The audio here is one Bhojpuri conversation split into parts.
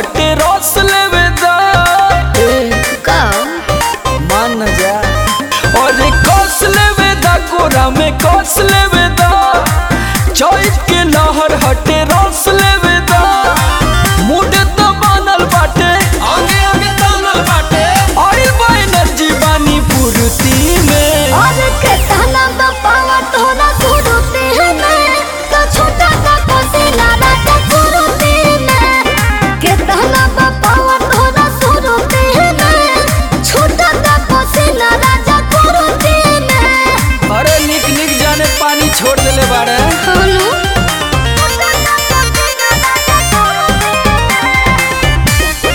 हटे रस लेवे दा का मान न जा और कस लेवे दा गोरा में कस लेवे दा चौक के लहर हटे रस लेवे दा मुड तो बनल बाटे आगे आगे तानल बाटे ऑयल बा एनर्जी बानी पूर्ति में और के ताना पावा तोरा सुरुते में तो छोटा सा कोसिला राजा सुरुते में के ताना पावा तोरा सुरुते में छोटा सा कोसिला राजा सुरुते में अरे निक निक जाने पानी छोड़ देले बाड़े हनु छोटा सा कोसिला राजा सुरुते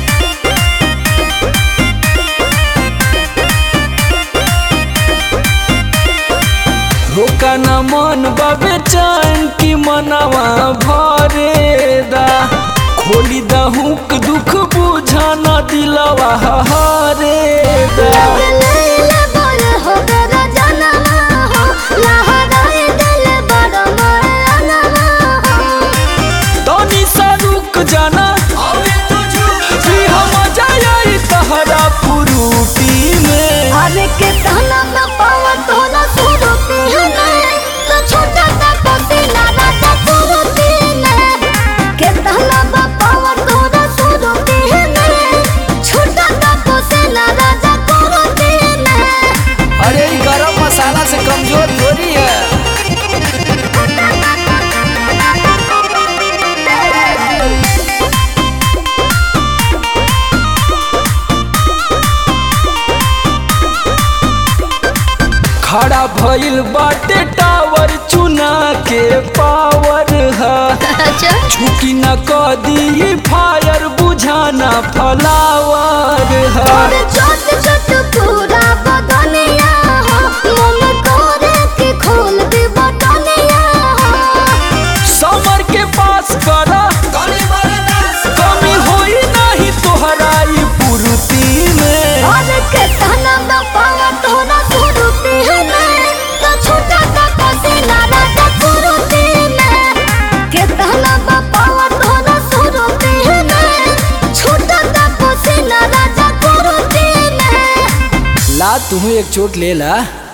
रोका न मन बाबे चैन की मनवा भरे दा खोली दा हुक दुख बुझा न दिलवा हरे दा लैला बोल हो गरा जनवा हो लहराए दिल बड़ा मरनवा हो तनी सा रुक जाना जी हम जाई तहरा पुरूटी में अरे के ताना में पावा तोला सुरुती है तो छोटा सा कोसिला राजा सुरुती में के ताना में पावा तोला सुरुती है छोटा सा कोसिला राजा सुरुती में अरे ई गरम मसाला से कमजोर थोड़ी है खड़ा भइल बाटे टावर चुना के पावर है अच्छा झुकी न कदी फायर बुझाना फलावर है और छोट छोट पूरा बदनिया हो मन करे के खोल दे बटनिया हो समर के पास करा कमी होई नहीं तोहरा ई पूर्ति में और के तना में पावा तोरा सुरुती है मैं तो छोटा सा कोसिला राजा सुरुती में के तना में पावा तोरा सुरुती है मैं छोटा सा कोसिला राजा सुरुती में ला तुम्हें एक चोट ले ला